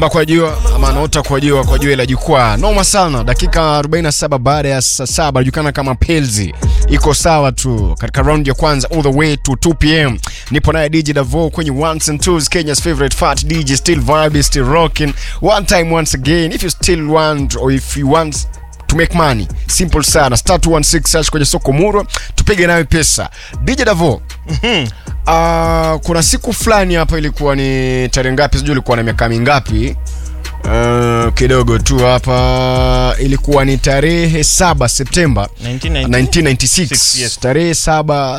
anaomba kwa jua ama anaota kwa jua kwa jua la jukwaa. Noma sana. Dakika 47 baada ya saa saba anajulikana kama Pelzi. Iko sawa tu katika round ya kwanza all the way to 2 pm. Nipo naye DJ Davo kwenye ones and twos, Kenya's favorite fat DJ, still vibe, still rocking. One time once again, if you still want or if you want to make money simple sana star 216 search kwenye soko muro tupige nayo pesa dj davo mm-hmm. uh, kuna siku fulani hapa ilikuwa ni tarehe ngapi sijui ilikuwa na miaka mingapi Uh, kidogo tu hapa ilikuwa ni tarehe saba septemba 1990. 1996 Six, yes. tarehe saba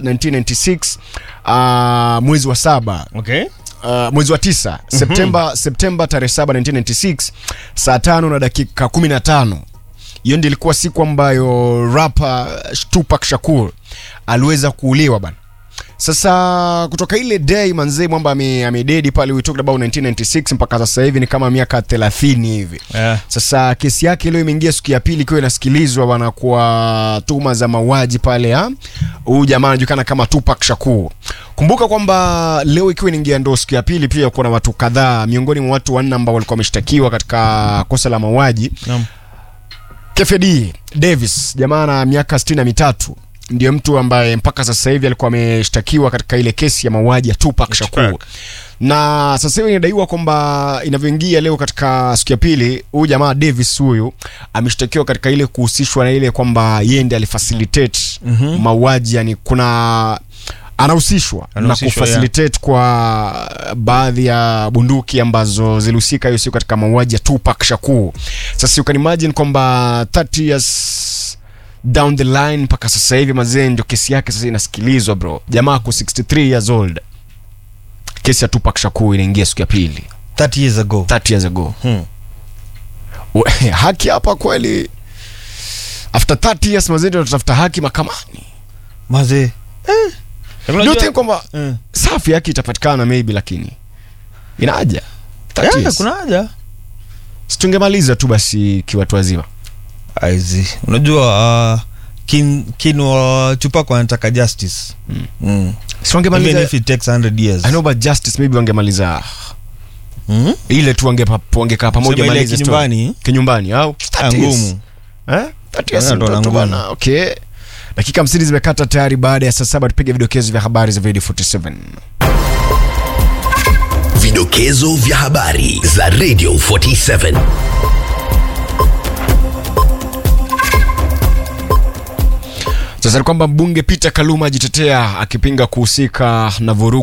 1996 uh, mwezi wa saba Okay. uh, mwezi wa tisa septemba septemba tarehe saba 1996 saa tano na dakika 15 hiyo ndio ilikuwa siku ambayo rapa tupak shakur aliweza kuuliwa bana sasa kutoka ile day manzee mwamba ame- amededi pale we talked about 1996 mpaka sasa hivi ni kama miaka 30 hivi Yeah. sasa kesi yake leo imeingia siku ya pili ikiwa inasikilizwa bana kwa tuhuma za mauaji pale ha huyu jamaa anajulikana kama Tupac Shakur. Kumbuka kwamba leo ikiwa inaingia ndo siku ya pili, pia kuna watu kadhaa miongoni mwa watu wanne ambao walikuwa wameshtakiwa katika kosa la mauaji. Naam. Kefedi Davis, jamaa na miaka sitini na mitatu ndiyo mtu ambaye mpaka sasa hivi alikuwa ameshtakiwa katika ile kesi ya mauaji ya Tupac Shakur Tupac. na sasa hivi inadaiwa kwamba inavyoingia leo katika siku ya pili, huyu jamaa Davis huyu ameshtakiwa katika ile kuhusishwa na ile kwamba yeye ndiye alifacilitate Mhm. mauaji, yani kuna anahusishwa na Anahusishwa, kufacilitate kwa baadhi ya bunduki ambazo zilihusika hiyo siku katika mauaji ya Tupac Shakur. Sasa you can imagine kwamba 30 years down the line mpaka sasa hivi mazee ndio kesi yake sasa inasikilizwa bro. Jamaa ako 63 years old. Kesi ya Tupac Shakur inaingia siku ya pili 30 years ago. 30 years ago. Hmm. We- haki hapa kweli after 30 years mazee ndio tutafuta haki mahakamani. Mazee. Eh. Do you Unajua- think kwamba Eh. safi yake itapatikana maybe lakini inaja 30 Yeah, years. kuna haja. situngemaliza tu basi kiwatu wazima Aizi. Unajua uh, kin kin wa Tupac wanataka justice. Mm. Mm. Even siwangemaliza if it takes 100 years. I know but justice maybe wangemaliza Mm? ile tu wangepa- wangekaa pamoja Sema ile malize story. kinyumbani kinyumbani au ah, 30 years. ngumu. Eh? 30 years Yeah, ndo mtoto ngumu. bana. okay dakika 50 zimekata tayari baada ya saa saba tupige vidokezo vya habari za video 47 Vidokezo vya habari za Radio 47. sasa ni kwamba mbunge Peter Kaluma ajitetea akipinga kuhusika na vurugu